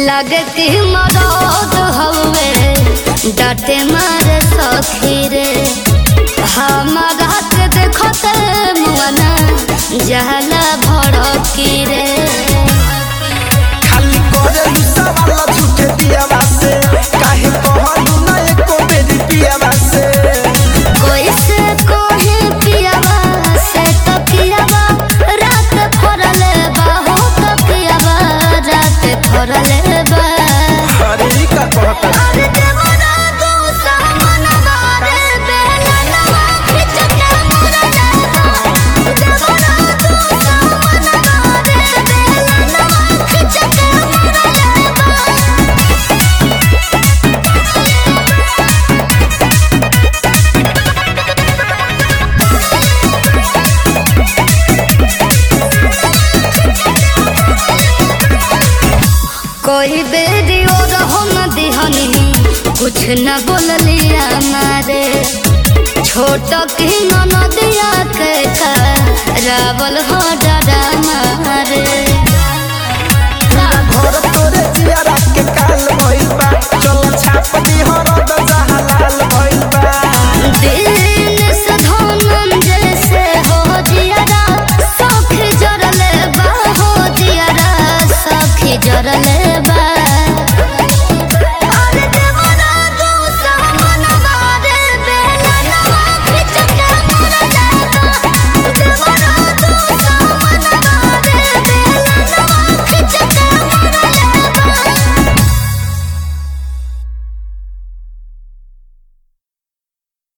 लगे कि मरद हवे डाटे मारे सखी रे हमारा के देखते मुआना जहला भड़की रे खाली करे सवाल झूठे दियावा से काहे कहलू ना एको बेरी पियावा से कोई से कोहे पियावा से तो पियावा रात फरले बा हो तो पियावा रात फरले बा अरे ई का कहता अरे देवरा तू सामन बारे बेला नवा खिच के मोरा जाता देवरा तू सामन बारे बेला नवा खिच के मोरा जाता कोई बेरी और हम दिहनी कुछ न बोलिया मारे छोट की नदिया के रावल हो डरा मारे घर तोरे जियारा के काल भइल बा चल छाप दी हरद जहालाल भइल बा दिन से धनम जैसे हो जियारा सख जरले बा हो जियारा सख जरले